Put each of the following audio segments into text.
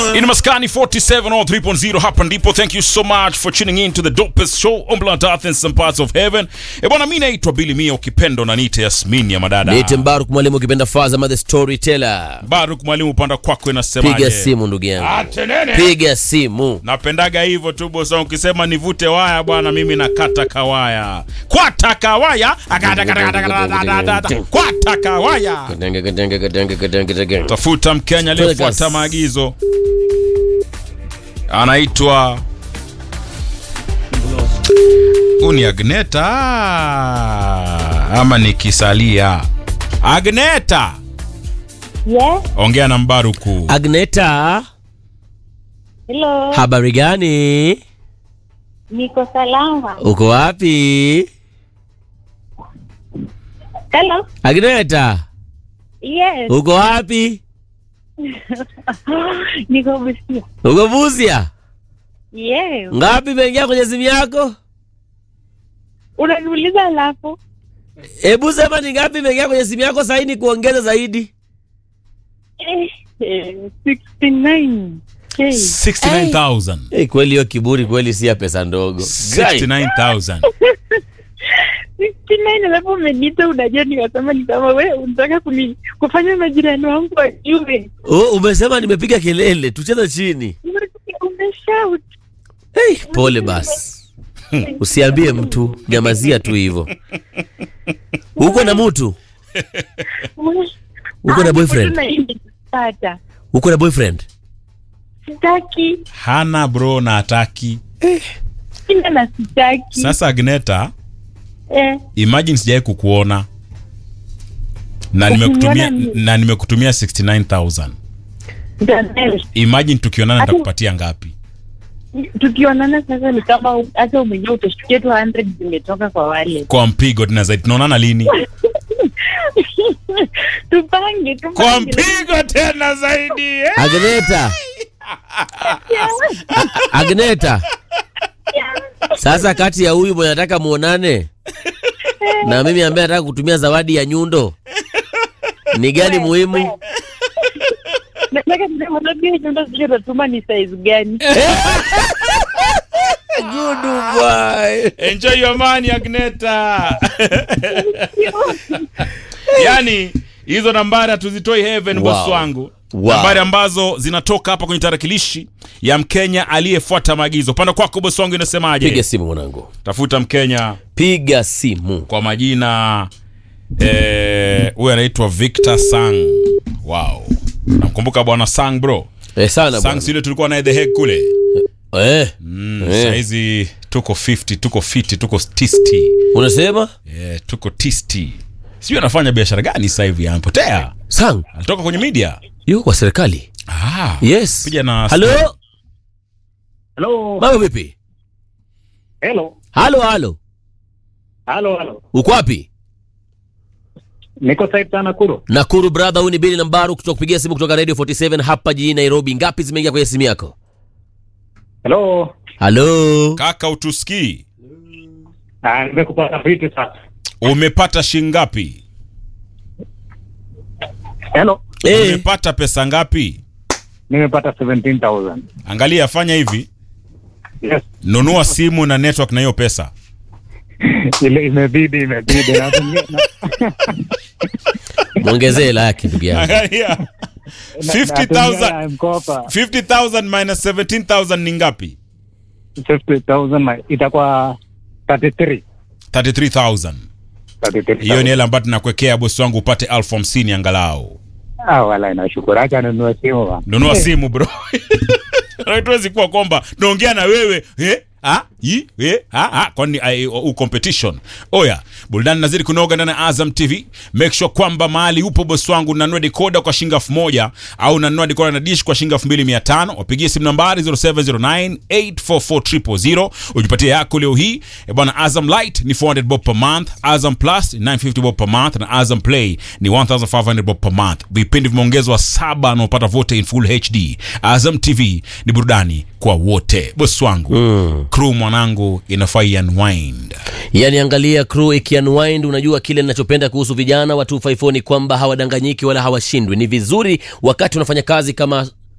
In Maskani 47 or 3.0 hapa ndipo. Thank you so much for tuning in to the dopest show on planet Earth and some parts of heaven. E bwana, mimi naitwa Billy Mia, ukipenda na niite Yasmin ya madada. Niite Mbaruk mwalimu ukipenda Fazama the storyteller. Baruk mwalimu, upanda kwako inasemaje? Piga simu ndugu yangu. Atenene. Piga simu. Napendaga hivyo tu bosa, ukisema nivute waya bwana, mimi nakata kawaya. Kwata kawaya, akata kata kata kata kata. Kwata kawaya. Kadenge kadenge kadenge kadenge kadenge. Tafuta Mkenya aliyefuata Vegas. maagizo, anaitwa huu ni Agneta ama ni Kisalia? Agneta, Yes, ongea na Mbaruku. Agneta, hello. habari gani? Niko salama. Uko wapi? Hello. Agneta, Yes. uko wapi? Niko Busia. Uko Busia? Yes. Ngapi imeingia kwenye simu yako? Unaniuliza alafu? Hebu sema ni ngapi imeingia kwenye simu yako sasa ni kuongeza zaidi. Eh, eh, 69. Hey. 69,000. Hey, kweli hiyo kiburi kweli si ya pesa ndogo. Guy. 69,000. 69 alafu umeniita unajua nikasema ni kama wewe unataka kuni kufanya majirani wangu wajue. Oh, umesema nimepiga kelele, tucheze chini. Umeshout. Hey, pole basi. Usiambie mtu, nyamazia tu hivyo. Uko na mtu? Uko na boyfriend? Pata. Uko na boyfriend? Sitaki. Hana bro na ataki. Sina na sitaki. Sasa Agneta, Eh. imagine sijai kukuona na nimekutumia Ukiniona ni- na nimekutumia 69000 Daniel. imagine tukionana Hata- nitakupatia ngapi tukionana sasa ni kama hata umejua utashtukia tu 100 zimetoka kwa wale kwa mpigo tena zaidi tunaonana lini tupange kwa tupange mpigo tena zaidi eh? Agneta. A- Agneta. Sasa kati ya huyu mwenye nataka muonane na mimi ambaye nataka kutumia zawadi ya nyundo ni gani muhimu? nataka niambie nyumba zile utatuma ni size gani Good boy. enjoy your money agneta yani hizo nambari hatuzitoi heaven Wow. boss wangu Wow. nambari ambazo zinatoka hapa kwenye tarakilishi ya mkenya aliyefuata maagizo upande kwako boss wangu inasemaje Piga simu mwanangu. tafuta mkenya Piga simu. kwa majina eh, huyu anaitwa victor sang wow namkumbuka bwana sang bro Eh, sana sang bwana. sile tulikuwa naye the Hague kule Eh, mm, Eh. sahizi tuko 50 tuko fiti tuko tisti unasema? yeah, tuko tisti sijui anafanya biashara gani sasa hivi amepotea Sang, alitoka kwenye media yuko kwa serikali. ah, Yes. Piga na Halo, Hello. mambo vipi? Hello. Halo, halo. Halo, halo. Uko wapi? Niko site sana Nakuru. Nakuru brother, huyu ni Bili Nambaru kutoka kupigia simu kutoka Radio 47 hapa jijini Nairobi. Ngapi zimeingia kwenye simu yako? Hello. Halo. kaka utusikii Ah, nimekupata vipi sasa? umepata shingapi Hello. Eh, umepata pesa ngapi Nimepata 17,000. angalia fanya hivi Yes. nunua simu na network na hiyo pesa Ile imebidi imebidi. Na- na- muongezee hela yake ndugu yangu. angalia na- 50,000 natumia mkopa 50000 minus 17000 ni ngapi 50,000 ma- itakuwa 33. 33000 33,000. hiyo ni hela ambayo tunakuwekea bosi wangu upate elfu hamsini angalau Ah, wala nashukuru. Acha ninunue simu bana. nunua simu bro tuwezi kuwa kwamba naongea na wewe eh? Ah, yi, eh, ah, ah, kwani ai, u competition oya burudani nazidi kunoga ndani ya azam tv make sure kwamba mahali upo bosi wangu nanunua dekoda kwa shilingi elfu moja au nanunua dekoda na dish kwa shilingi elfu mbili mia tano wapigie simu nambari 0709844000 ujipatie yako leo hii e bwana azam light ni 400 bob per month azam plus ni 950 bob per month na azam play ni 1500 bob per month vipindi vimeongezwa saba anaopata vote in full hd azam tv ni burudani kwa wote bosi wangu mm. crew mwanangu inafaa unwind yani angalia crew ikiunwind unajua kile ninachopenda kuhusu vijana wa 254 ni kwamba hawadanganyiki wala hawashindwi ni vizuri wakati unafanya kazi kama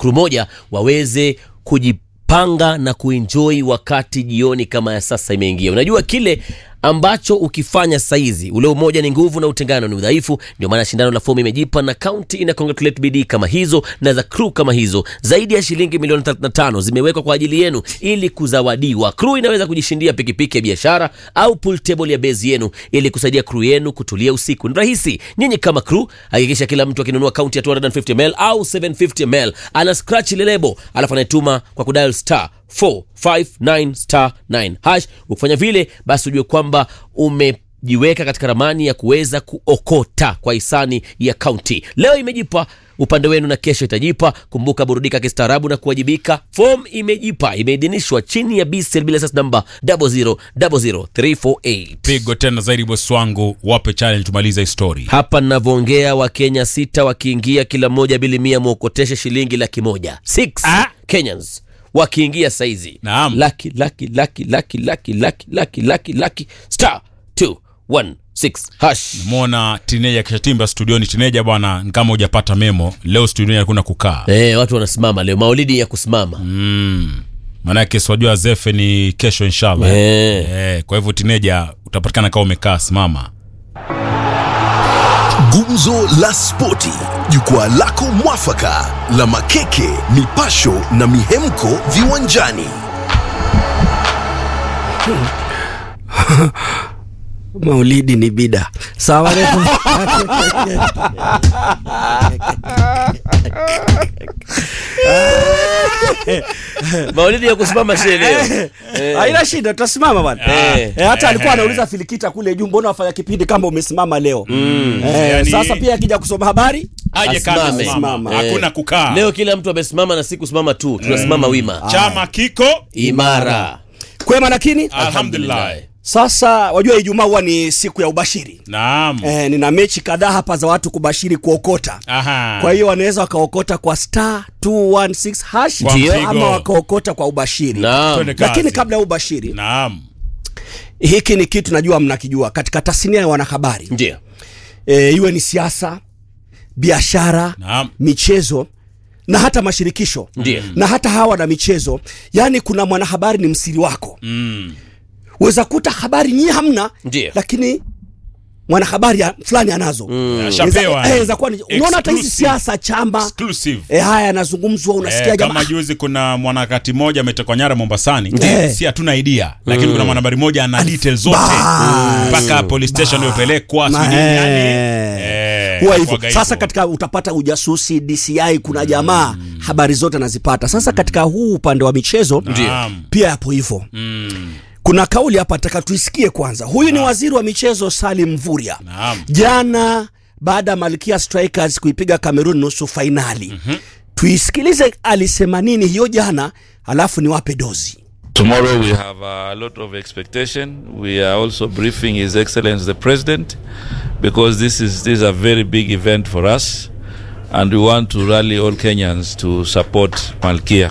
crew moja waweze kujipanga na kuenjoy wakati jioni kama ya sasa imeingia unajua kile ambacho ukifanya saizi ule umoja ni nguvu na utengano ni udhaifu ndio maana shindano la fomu imejipa na kaunti ina congratulate bidii kama hizo na za crew kama hizo zaidi ya shilingi milioni 35 zimewekwa kwa ajili yenu ili kuzawadiwa crew inaweza kujishindia pikipiki ya biashara au pool table ya bezi yenu ili kusaidia crew yenu kutulia usiku ni rahisi nyinyi kama crew hakikisha kila mtu akinunua kaunti ya 250 ml au 750 ml ana scratch ile lebo alafu anaituma kwa kudial star 459 star 9 hash ukifanya vile basi ujue kwamba umejiweka katika ramani ya kuweza kuokota kwa hisani ya kaunti leo imejipa upande wenu na kesho itajipa kumbuka burudika kistaarabu na kuwajibika fom imejipa imeidhinishwa chini ya bsl bila sas namba 0000348 pigo tena zaidi bosi wangu wape challenge tumalize hii story hapa navyoongea wakenya sita wakiingia kila mmoja bili mia mwokoteshe shilingi laki moja Six Ah. kenyans wakiingia saizi Naam. laki laki laki laki laki laki laki laki laki star 216 hash mwona tineja kishatimba studioni tineja bwana ni kama hujapata memo leo studioni hakuna kukaa Eh, watu wanasimama leo maulidi ya kusimama mm. manake swajua zefe ni kesho inshallah Eh. Eh, kwa hivyo tineja utapatikana kama umekaa simama Gumzo la Spoti, jukwaa lako mwafaka la makeke, mipasho na mihemko viwanjani. maulidi ni bida sawa alaikum. maulidi ya kusimama she leo haina shida tutasimama bwana Eh. Eh, hata alikuwa anauliza filikita kule juu mbona wafanya kipindi kama umesimama leo Eh, Yani- sasa pia akija kusoma habari aje Asimame. kazi simama Simama. hakuna Eh. kukaa leo kila mtu amesimama na si kusimama tu tunasimama wima chama kiko imara kwema lakini alhamdulillah sasa wajua ijumaa huwa ni siku ya ubashiri naam eh, nina mechi kadhaa hapa za watu kubashiri kuokota Aha. kwa hiyo wanaweza wakaokota kwa star 216 hash Kwa Ndio. mpigo. ama wakaokota kwa ubashiri naam Twende lakini kazi. kabla ya ubashiri naam hiki ni kitu najua mnakijua katika tasnia ya wanahabari ndio e, iwe ni siasa biashara Naam. michezo na hata mashirikisho Ndiyo. na hata hawa na michezo yaani kuna mwanahabari ni msiri wako mm. weza kuta habari nyie hamna Ndiyo. lakini mwanahabari ya- fulani anazo Ashapewa, Eza- eh, eza kuwa ni- unaona hata hizi Exclusive. siasa chama exclusive e, haya yanazungumzwa unasikia Eh, jamaa kama juzi kuna mwanakati mmoja ametekwa nyara Mombasani Ndiyo. si hatuna idea lakini kuna mwanahabari mmoja ana details zote Bas. mpaka police station iliyopelekwa Ma- sijui nini, yani eh. eh, huwa hivyo inakuwaga sasa hivyo. katika utapata ujasusi dci kuna jamaa habari zote anazipata sasa katika huu upande wa michezo Naam. pia yapo hivyo Mm. kuna kauli hapa taka tuisikie kwanza huyu ni waziri wa michezo salim mvuria Naam. jana baada ya malkia strikers kuipiga cameroon nusu fainali mm-hmm. tuisikilize alisema nini hiyo jana alafu niwape dozi Tomorrow we have a lot of expectation. We are also briefing His Excellency the President because this is this is a very big event for us, and we want to rally all Kenyans to support Malkia.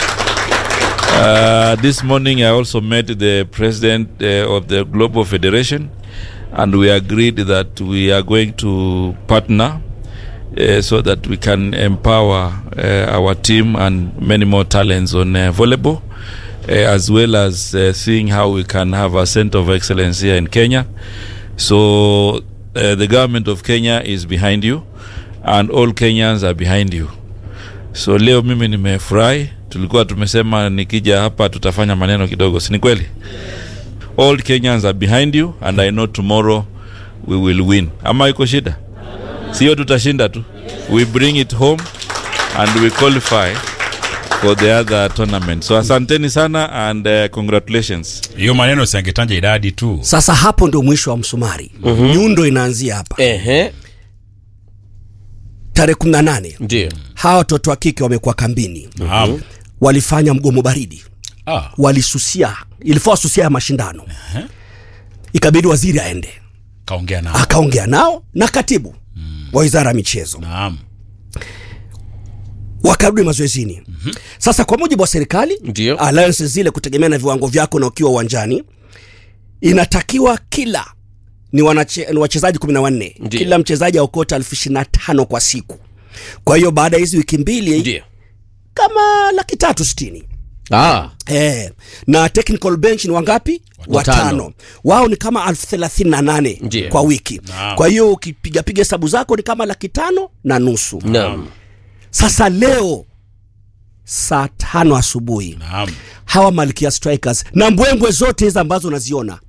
Uh, this morning, I also met the president uh, of the Global Federation, and we agreed that we are going to partner uh, so that we can empower uh, our team and many more talents on uh, volleyball, uh, as well as uh, seeing how we can have a center of excellence here in Kenya. So uh, the government of Kenya is behind you, and all Kenyans are behind you. So leo mimi nimefurahi, tulikuwa tumesema nikija hapa tutafanya maneno kidogo, si ni kweli? All Kenyans are behind you and I know tomorrow we will win. Ama iko shida? Sio tutashinda tu. We bring it home and we qualify for the other tournament. So asanteni sana and uh, congratulations. hiyo maneno siangetaja idadi tu sasa hapo ndo mwisho wa msumari mm-hmm. nyundo inaanzia hapa ehe tarehe 18 ndio hawa watoto wa kike wamekuwa kambini Naam. walifanya mgomo baridi Ah, walisusia ilifaa susia ya mashindano ikabidi waziri aende kaongea nao akaongea nao na katibu wa wizara ya michezo naam wakarudi mazoezini sasa kwa mujibu wa serikali Ndio. alliance zile kutegemea na viwango vyako na ukiwa uwanjani inatakiwa kila ni, wanache, ni wachezaji kumi na wanne Ndio. kila mchezaji aokota elfu ishirini na tano kwa siku kwa hiyo baada ya hizi wiki mbili ndio kama laki tatu sitini ah, Eh, na technical bench ni wangapi? Watano. Watano. Wao ni kama elfu thelathini na nane Ndiyo. kwa wiki. Naam. Kwa hiyo ukipigapiga hesabu zako ni kama laki tano na nusu. naam Sasa leo saa tano asubuhi Naam. hawa Malkia Strikers na mbwembwe zote hizi ambazo unaziona,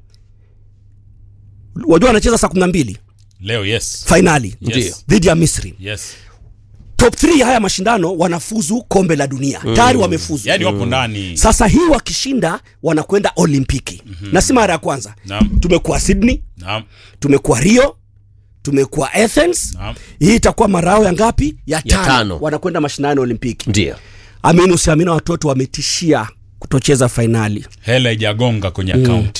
wajua wanacheza saa kumi na mbili Leo yes. fainali Yes. dhidi ya Misri. Yes. Top 3 haya mashindano wanafuzu kombe la dunia tayari wamefuzu. Yaani wapo ndani. Sasa hii wakishinda wanakwenda Olimpiki na si mara ya kwanza. Naam. Tumekuwa Sydney, Naam. tumekuwa Rio, tumekuwa Athens. Naam. Hii itakuwa marao ya ngapi? Ya tano, tano. wanakwenda mashindano ya Olimpiki. ndio Amini usiamini, watoto wametishia kutocheza fainali. Hela ijagonga kwenye akaunti.